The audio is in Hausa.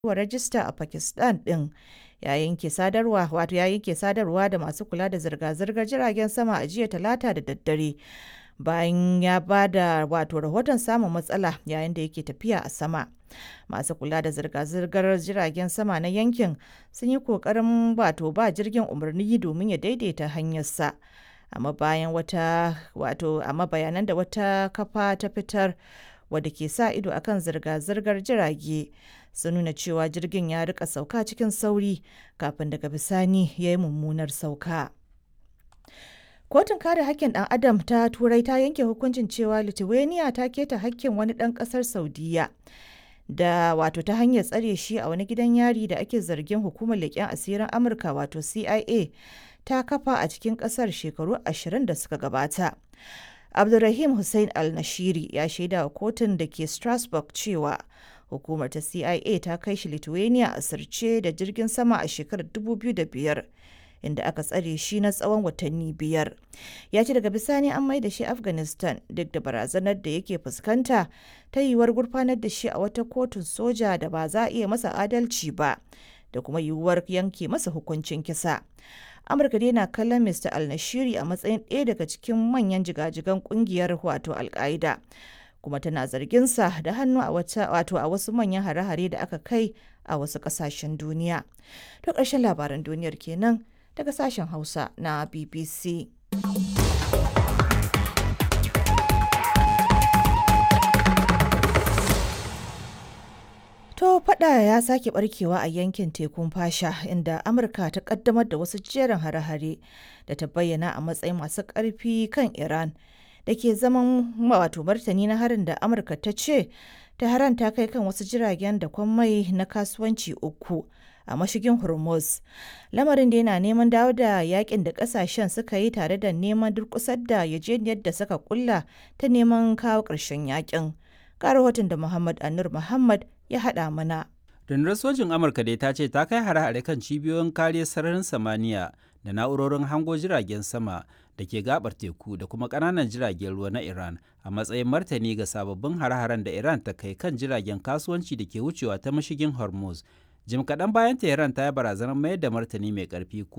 wa rajista a Pakistan ɗin ya yanke sadarwa wato ya yanke sadarwa da masu kula da zirga-zirgar jiragen sama a jiya talata da daddare bayan ya ba da wato rahoton samun matsala yayin da yake tafiya a sama masu kula da zirga-zirgar jiragen sama na yankin sun yi kokarin wato ba jirgin umarni domin ya daidaita hanyarsa amma bayan wata wato amma bayanan da wata kafa ta fitar wadda ke sa ido akan zirga-zirgar jirage sun nuna cewa jirgin ya rika sauka cikin sauri kafin daga bisani ya yi mummunar sauka. Kotun kare hakkin ɗan adam ta Turai ta yanke hukuncin cewa Lithuania ta keta hakkin wani ɗan ƙasar Saudiya da wato ta hanyar tsare shi a wani gidan yari da ake zargin hukumar leƙen asirin Amurka wato CIA ta kafa a cikin ƙasar shekaru ashirin da suka gabata. Abdulrahim Hussein Al-Nashiri ya shaida wa kotun da ke Strasbourg cewa hukumar ta CIA ta kai shi Lithuania a sirce da jirgin sama a shekarar 2005 inda aka tsare shi na tsawon watanni biyar. Ya ce daga bisani an mai da shi Afghanistan duk da barazanar da yake fuskanta ta yiwuwar gurfanar da shi a wata kotun soja da ba za a iya masa adalci ba da kuma yiwuwar yanke masa hukuncin kisa. amurka dai na kallon mr al-nashiri a matsayin ɗaya daga cikin manyan jigajigan kungiyar wato al-qaida kuma tana zarginsa da hannu a wata wato a wasu manyan hare-hare da aka kai a wasu ƙasashen duniya to ƙarshen labaran duniyar kenan daga sashen hausa na bbc To fada ya sake barkewa a yankin tekun fasha inda Amurka ta kaddamar da wasu jerin hare-hare da ta bayyana a matsayin masu ƙarfi kan Iran da ke zaman wato martani na harin da Amurka ta ce ta haran ta kai kan wasu jiragen da mai na kasuwanci uku a mashigin Hormuz. Lamarin da yana neman dawo da yakin da kasashen suka yi tare da neman durkusar da yajeniyar da suka kulla ta neman kawo ƙarshen yakin. Ga rahoton da Muhammad Anur Muhammad ya haɗa mana. Rundunar sojin Amurka dai ta ce ta kai hare-hare kan cibiyoyin kariyar sararin samaniya da na'urorin hango jiragen sama da ke gabar teku da kuma ƙananan jiragen ruwa na Iran a matsayin martani ga sababbin hare-haren da Iran ta kai kan jiragen kasuwanci da ke wucewa ta mashigin Hormuz. Jim kaɗan bayan Iran ta yi barazanar mayar da martani mai ƙarfi